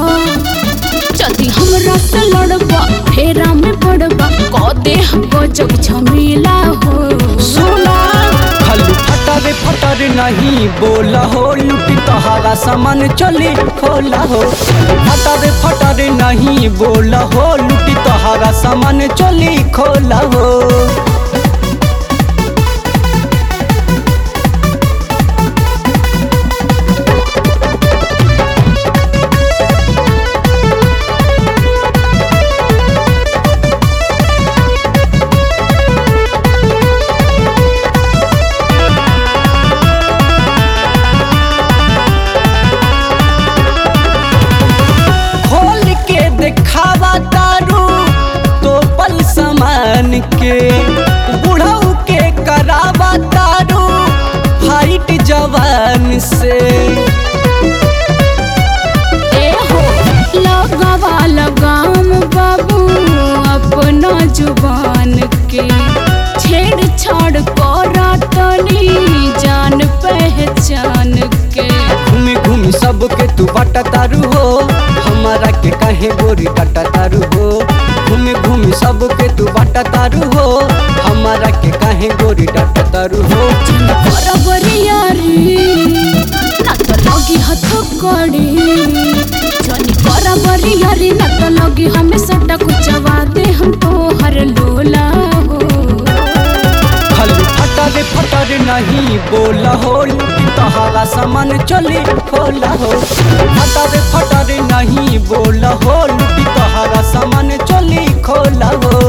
जदि हमरा से लड़बा फेरा में पड़बा क दे हमको जग झमेला हो सुना खाली फटर फटर नहीं बोला हो लुटी तोहारा सामान चली खोला हो फटर फटर नहीं बोला हो लुटी तोहारा सामान चली खोला हो खोल के दिखावा तारू तो पल समान के बुढ़ऊ के करावा तारू फाइट जवान से ए हो लगावा लगाम बाबू अपना जुबान के छेड़छाड़ करा तनी जान पहचान के घूमी घूमी सबके तू बटा तारू हो हमारा के कहे गोरी कटा तारू हो घूमी घूमी सबके तू बटा तारू हो हमारा के कहे गोरी डाटा तारू हो बराबरियारी ना तो लगी हथ कड़ी जनी बराबरियारी ना तो लगी हमें सट्टा कुचवा दे हम तो हर लोला हो खाली फटर फटर नहीं बोला हो लुटी तहारा सामान चली खोला हो फटर फटर नहीं बोला हो लुटी तहारा सामान चली खोला हो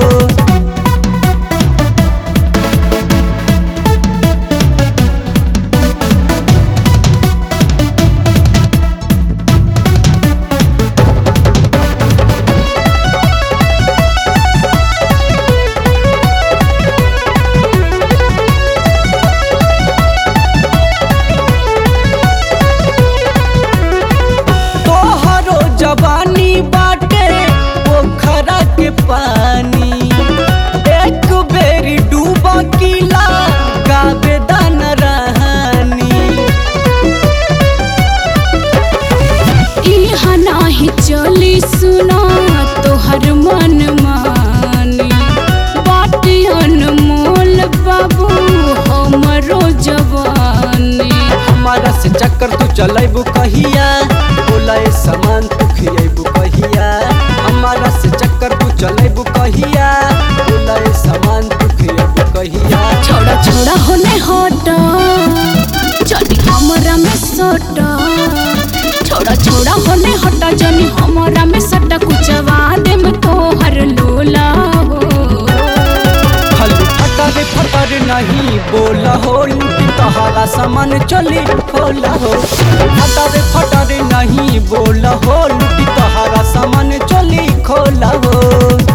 तोहरो जवानी बाटे पोखरा के पानी एक बेरी डूबा किला गावे दान रहानी इहा नाही चली सुना तोहर मन मानी बाटी अनमोल बाबू हमरो जवानी हमारा से चक्कर तू चलेबू कहिया बोला ए सामान तू खिएबू कहिया हमारा से चक्कर तू चलेबू कहिया बोला ए सामान तू खिएबू कहिया छोड़ा छोड़ा होने हटा जनी हमरा में सटा छोड़ा छोड़ा होने हटा जनी हमरा में सटा कुचवा दे में तोहर लोला हो खाली फटर फटर नहीं बोला हो लुटी तहारा सामान चली खोला हो फटर फटर नहीं बोला हो लुटी तहारा सामान चली खोला हो